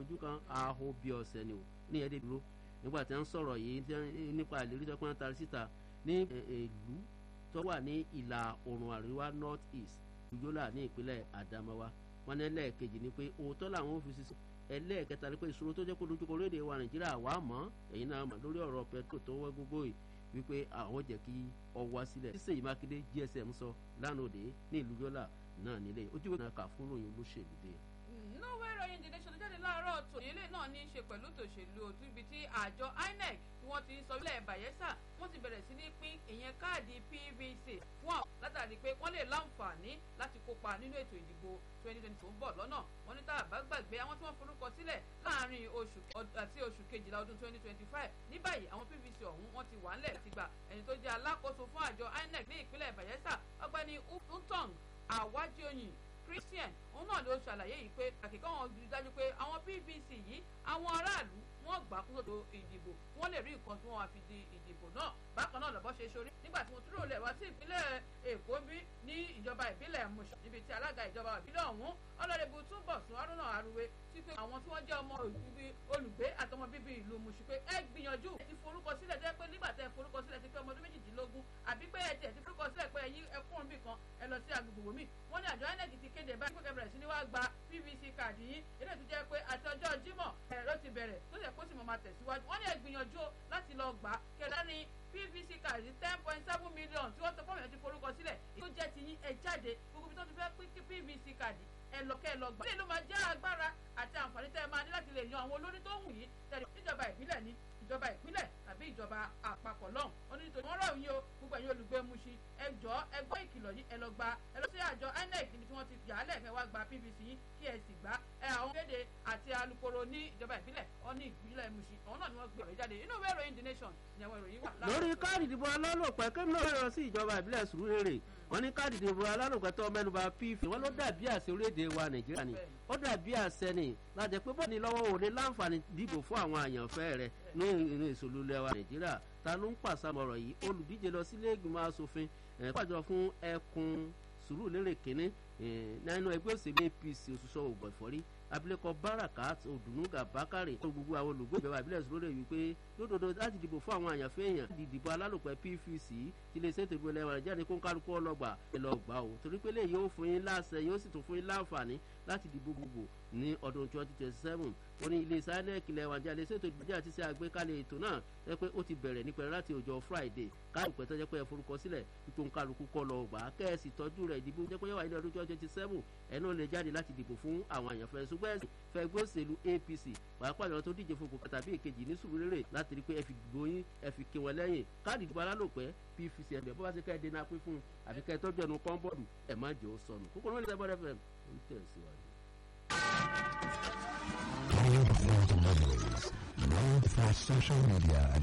fojú kan aho bí ọ̀sẹ̀ ni ò ní ẹ̀dẹ́ dúró nígbà tí wọ́n sọ̀rọ̀ yìí nípa ìlérí tó pọ́n tari síta ní ìlú tó wà ní ìlà oòrùn àríwá north east ìjọlá ní ìpínlẹ̀ Adamawa wọn ní ẹlẹ́ẹ̀kejì ni pé òótọ́ làwọn fi sísè ẹlẹ́ẹ̀kẹta ni pé ìṣòro tó jẹ́ kó dojúkọ orílẹ̀-èdè wa Nàìjíríà wà mọ́ ẹ̀yin náà mọ̀ lórí ọ̀rọ̀ pẹ̀tró tó wọ́n gbogbo yìí wípé àwọn jẹ́ kí ọwọ́ sílẹ̀ sísè Mákindé GSM sọ lánàá òde ní ìlú Yọ́là náà nílé ojúwèé náà kà fún ròyìn olóṣèlú dé nínú ìròyìn the nation jáde láàárọ̀ tòní ilé náà ní í ṣe pẹ̀lú tòṣèlú òtún ibi tí àjọ INEC tí wọ́n ti ń sọ ilẹ̀ Bayelsa wọ́n ti bẹ̀rẹ̀ sí ní pín ìyẹn káàdì PVC fún àwọn látàrí pé wọ́n lè láǹfààní láti kópa nínú ètò ìdìbò 2020 tó ń bọ̀ lọ́nà wọ́n ní tá a bá gbàgbé àwọn tí wọ́n forúkọ sílẹ̀ láàrin oṣù àti oṣù kejìlá ọdún 2025 ní báyìí àwọn PVC ọ̀hún wọ́n ti wà ńlẹ̀ láti gbà ẹni tó jẹ́ alákòóso fún àjọ INEC ní ìpínlẹ̀ Bayelsa ọgbẹ́ni Ntong Awajioyin Christian òun náà ló ṣàlàyé yìí pé àkìkọ́ wọn rí dájú pé àwọn PVC yìí àwọn aráàlú wọ́n gbà kúrò tó ìdìbò wọ́n lè rí nǹkan tí wọ́n wá fi di ìdìbò náà bákan náà lọ́bọ́ ṣe sórí nígbà tí wọ́n túrò lẹ̀ wá sí ìpínlẹ̀ Èkó bí ní ìjọba ìbílẹ̀ Mùṣà níbi tí alága ìjọba ìbílẹ̀ ọ̀hún ọlọ́dẹ̀bù Túnbọ̀sún Haruna Aruwe sí pé àwọn tí wọ́n jẹ́ ọmọ olùgbé àtọmọ bíbí ìlú Mùṣí pé ẹ gbìyànjú ẹ ti forúkọ sílẹ̀ tẹ́ pé nígbà tẹ́ forúkọ sílẹ̀ ti pé ọmọ ọdún méjìdínlógún àbí pé ẹ tiẹ̀ ti forúkọ sílẹ̀ pé ẹ̀yin ẹkùnrin bì kan ẹ lọ sí agbègbè wòmí wọ́n ní àjọ INEC ti kéde báyìí pé bẹ̀rẹ̀ sí ni wá gba PVC káàdì yín eléyìí tó jẹ́ pé àti ọjọ́ Jímọ̀ ẹ̀rọ ti bẹ̀rẹ̀ tó yẹ kó sì mọ̀ máa tẹ̀síwájú wọ́n ní ẹ gbìyànjú láti lọ gbà kẹ̀dá ní PVC káàdì ten point seven million tí wọ́n sọ fọ́ọ̀mù ẹ̀ ti forúkọ sílẹ̀ tó jẹ́ ti yín ẹ jáde gbogbo ibi tó ti fẹ́ pín PVC káàdì ẹ lọ kẹ́ ẹ lọ gbà. ilé ló máa jẹ́ agbára àti àǹfààní tẹ́ ẹ máa ní láti lè yan àwọn olórí tó wù yín tẹ̀lé níjọba ìbílẹ̀ ní ìjọba ìpínlẹ̀ tàbí ìjọba àpapọ̀ lọ́hùn wọn ní nítorí wọ́n rọ̀ yín o gbogbo ẹ̀yin olùgbé Mushin ẹ jọ̀ọ́ ẹ gbọ́ ìkìlọ̀ yìí ẹ lọ gba ẹ lọ sí àjọ INEC níbi tí wọ́n ti yà á lẹ́ẹ̀kẹ́ wá gba PVC yín kí ẹ sì gbá ẹ àwọn kéde àti alukoro ní ìjọba ìbílẹ̀ ọ ní ìpínlẹ̀ Mushin àwọn náà ni wọ́n gbé ọ̀rẹ́ jáde inú ìwé ìròyìn The Nation ni àwọn ìròyìn wà. lórí káàdì ìdìbò alálòpẹ́ kí ló lọ sí ìjọba ìbílẹ̀ Sùúrùlérè wọ́n ní káàdì ìdìbò alálòpẹ́ tó mẹ́nuba pf wọ́n ló dàbí àṣẹ orílẹ̀-èdè wa Nàìjíríà ni ó dàbí àṣẹ ni láti pé bọ́ọ̀ni lọ́wọ́ òní láǹfààní dìbò fún àwọn àyànfẹ́ rẹ̀ ní ìrìn ìṣòlú ilẹ̀ wa Nàìjíríà ta ló ń pàṣàmọ̀rọ̀ yìí olùdíje lọ sílé ìgbìmọ̀ asòfin pàjọ fún ẹkùn Sùúrùlérè kínní nínú ẹgbẹ́ òṣèlú APC òṣùṣọ́ ògbọ̀n ìfọ́rí abilékọ Barakat Odunuga Bakare tó gbogbo àwọn olùgbé ìjọba ìbílẹ̀ Sùúrùlérè wípé lódodo láti dìbò fún àwọn àyànfẹ́ èèyàn láti dìbò alálòpẹ́ PVC tí lè ṣètò ìbò ẹlẹ́wọ̀n jáde kó ń kálukú ọlọ́gbà ẹ lọ gbà ó torí pé léyìí ó fún yín láṣẹ yóò sì tún fún yín láǹfààní láti dìbò gbogbo ní ọdún twenty twenty seven ó ní ilé iṣẹ́ INEC lẹ́wọ̀n jáde ṣètò ìdíje àti ṣe àgbékalẹ̀ ètò náà ẹ pé ó ti bẹ̀rẹ̀ ní pẹ̀lú láti ọjọ́ Friday káàdì pẹ̀tọ́ jẹ́ pé ẹ forúkọ sílẹ̀ ipò ń kálukú kọ́ lọ gbà á kẹ́ẹ̀sì tọ́jú rẹ̀ ìdìbò jẹ́ pé yẹ́wà ilé ọdún twenty twenty seven ẹ̀ náà lè jáde láti dìbò fún àwọn àyànfẹ́ ṣùgbọ́n ẹ̀sìn fẹ́ ẹgbẹ́ òṣèlú APC pàápàá ìjọba tó díje fún kòkòtà tàbí èkejì ní Sùúrùlérè láti rí pé ẹ fi dìbò yín ẹ fi kí wọn lẹ́yìn káàdì ìdìbò alálòpẹ́ PVC ẹ̀bẹ̀ bó bá ṣe kẹ́ ẹ dènà pín fún àbí kẹ́ ẹ tọ́jú ẹnu kọ́ńbọ̀dù ẹ̀ má jẹ́ ó sọnù kókó ló ń lè bọ́dẹ̀ fẹ́ ń tẹ̀síwájú. Call for the memories. Known for social media and